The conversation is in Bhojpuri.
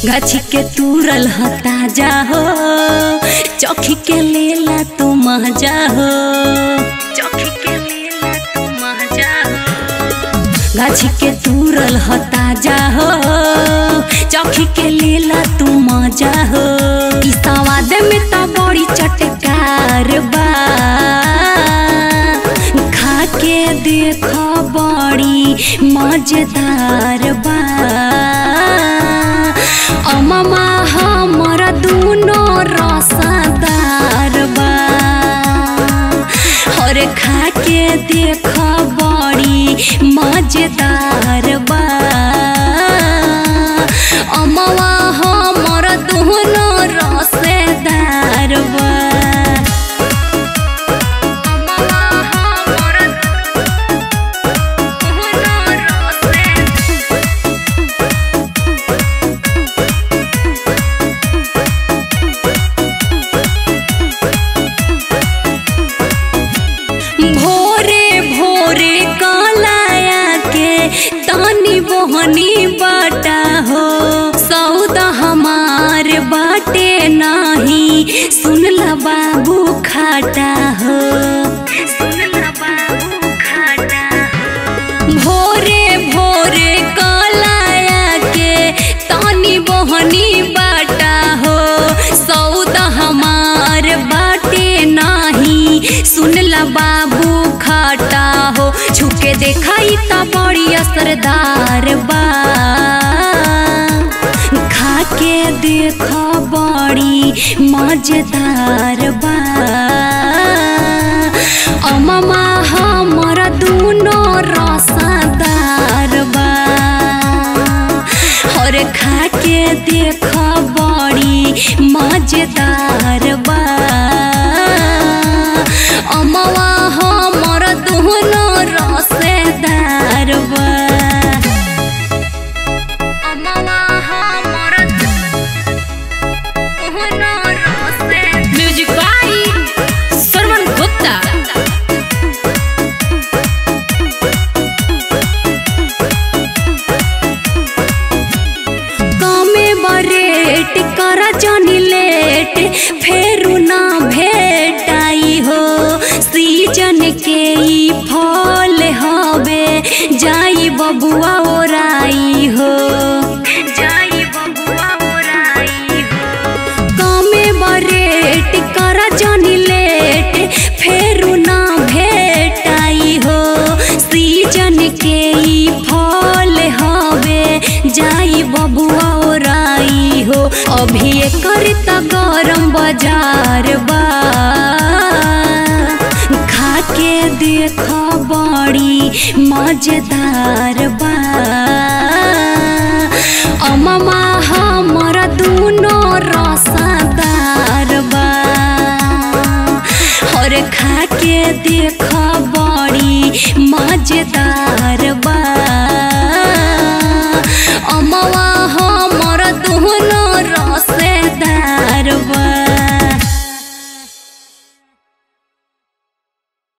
गाछी के तुरल ह ताजा हो चौखी के लेला तू मजा हो चौखी के लेला तू मजा हो गाछी के तुरल ह ताजा हो चौखी के लेला तू मजा हो ई सवाद में तो बड़ी चटकार बा खा के देख बड़ी मजेदार बा अममा हमर दुनो रसदार बा और खा के देख बड़ी मजेदार बा अमवा हमर दुनो रसदार बा अमवा हमर दुनो रसदार भोरे भोरे कलाया के तानी बोहनी बाटा हो सौदा हमार बाटे नाही सुनला बाबू खाटा हो सुनला बाबू खाटा भोरे भोरे कलाया के तानी बोहनी बाटा हो सौदा हमार बाटे नाही सुनला बाबू खाटा हो छुके देखाई त बड़ी असरदार बा खा के देख बड़ी मजेदार बा अममा हमर दुनो रसदार बा और खा के देख बड़ी मजेदार बा अमवा हमर दुनो रसदार बा अमवा हमर दुनो रसदार म्यूजिक बाय सरवन गुप्ता कमे बरेट कर जनी लेट फेरू ना भेटाई हो सीजन के ई फल हवे जाई बबुआ ओराई हो जाई बबुआ ओराई हो कमे बरेट कर जनी लेट फेरू ना भेटाई हो सीजन के ई फल हवे जाई बबुआ ओराई हो अभी एकर त गरम बाजार बा खा के देख बड़ी मजेदार बा अममा हमर दुनो रसदार बा और खा के देख